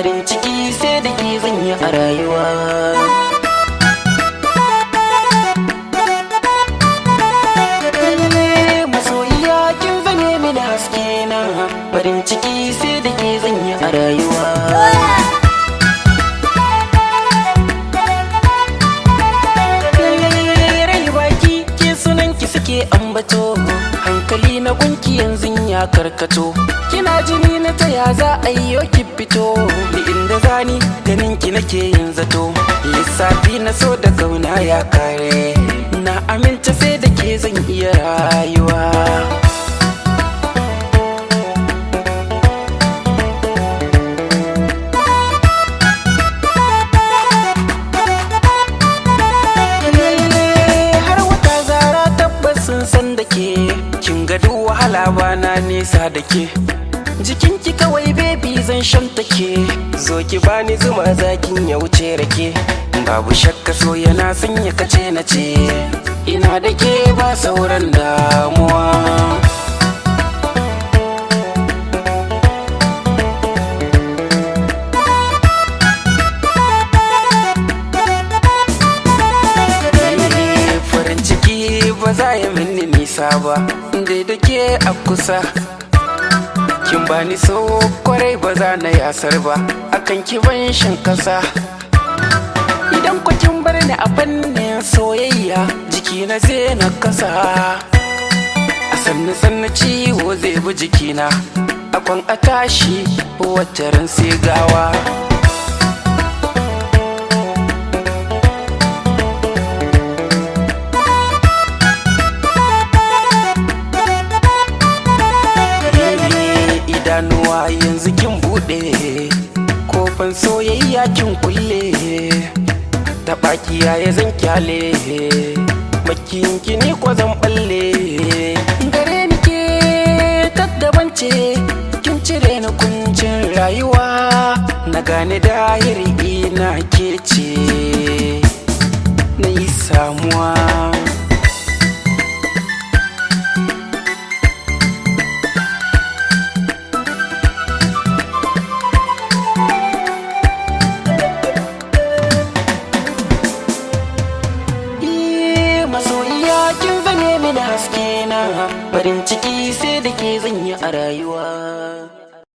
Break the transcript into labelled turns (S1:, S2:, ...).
S1: farin ciki sai da ke zan yi a rayuwa masoyiya kin zame mini haske na farin ciki sai da ke zan yi a rayuwa rai baki ke sunan ki suke ambato hankali na gunki yanzu ya karkato kina jini na taya za a yi ki fito da inda zani ganin ki nake yin zato lissafi na so da kauna ya kare na aminta sai da ke zan iya rayuwa har wata zara tabbas sun san da ke kin ga duk wahala bana nesa da ke jikinki kawai bebi zan shan take
S2: zo ki bani zuma zakin ya wuce rake
S1: babu shakka so yana sanya kace na ce ina da ke ba sauran damuwa Eh, farin ciki ba za ya mini nisa ba dai da ke a kusa kin bani so kwarai ba za na yasar ba akan ki ban shan kasa idan ku kin bar ni a fannin soyayya jiki na zai na kasa a sannu sannu ciwo zai bi jikina akwan a tashi wacce ran sai gawa idanuwa yanzu kin bude kofan soyayya kin kulle ta baki ya zan kyale makin ni ko zan balle gare ni ke taddaban ce kin cire ni kuncin rayuwa na gane dahiri ina ke ce na yi samuwa Eh, masoyiya kin zame mini haske na farin ciki sai da ke zan yi a rayuwa